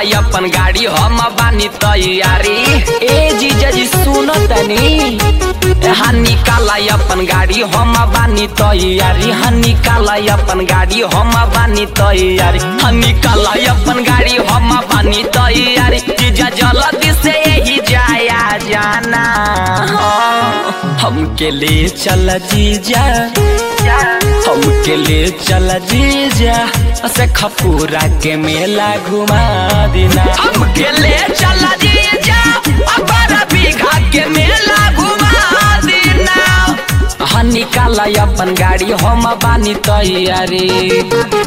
अपन गाड़ी हम बानी तैयारी ए जीजा जी सुनो तनी हाँ निकाला अपन गाड़ी हम बानी तैयारी हाँ निकाला अपन गाड़ी हम बानी तैयारी हाँ निकाला अपन गाड़ी हम बानी तैयारी जीजा जल्दी से यही जाया जाना हाँ, हमके ले चल जीजा हमके ले चल जीजा से खपूरा के मेला घुमा देना हमके ले चल जीजा बारह बीघा के मेला घुमा देना हाँ निकाला अपन गाड़ी हम बानी तैयारी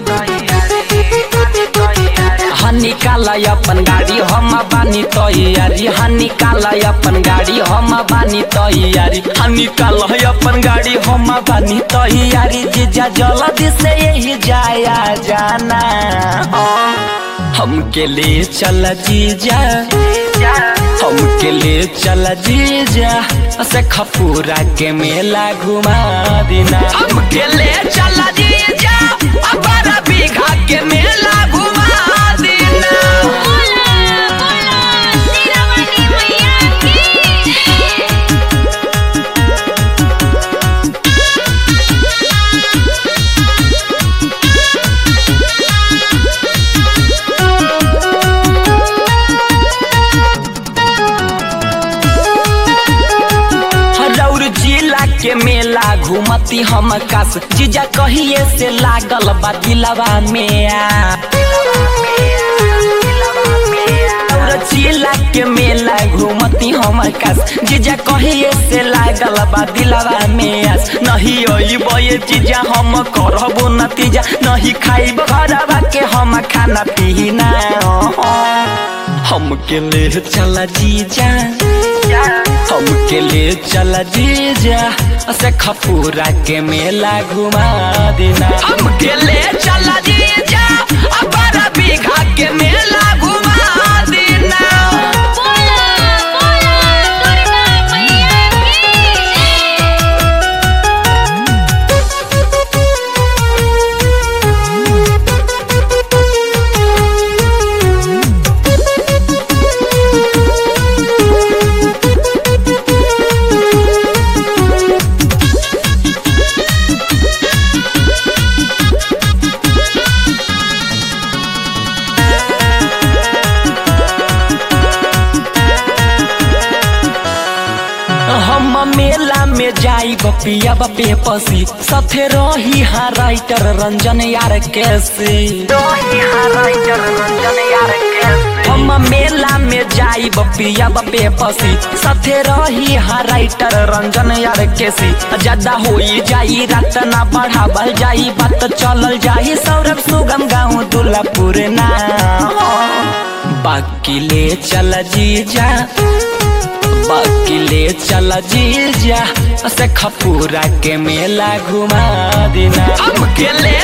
हाँ निकाला अपन गाड़ी हम बानी तैयारी हाँ निकाला अपन गाड़ी हम बानी तैयारी हाँ निकाला अपन गाड़ी हम बानी तैयारी जीजा जल्दी से यही जाया जाना हाँ, हमके ले चल जीजा हमके ले चल जीजा से खपूरा के मेला घुमा देना हमके ले चल जीजा बारह बीघा के मेला घुमा देना बोला बोला शेरावाली मैया की रौर जिला के मेला घूमती हम कास जीजा कहिए से लागल बा दिलवा में आ रौर जिला के मेला घूमती हम कास जीजा कहिए से लागल बा दिलवा में आस नहीं अइबे जीजा हम करबो नतीजा नहीं खाइब घरवा के हम खाना पीना हमके ले चला जीजा हमके ले चल जीजा से खपूरा के मेला घुमा देना हमके ले चल जीजा बारह बीघा के मेला घुमा देना बोला बोला दुर्गा मैया की हम मेला में जाई बपिया बपे पसी सथे रही हाँ राइटर रंजन यार कैसे हम मेला में जाई बपिया बपे पसी सथे रही हाँ राइटर रंजन यार कैसी ज्यादा होई जाई रात ना बढ़ावल जाई बात चलल जाई सौरभ सुगम गाँव दुल्लापुर ना बाकी ले चल जीजा बाकी ले चल जीजा से खपूरा के मेला घुमा देना हमके ले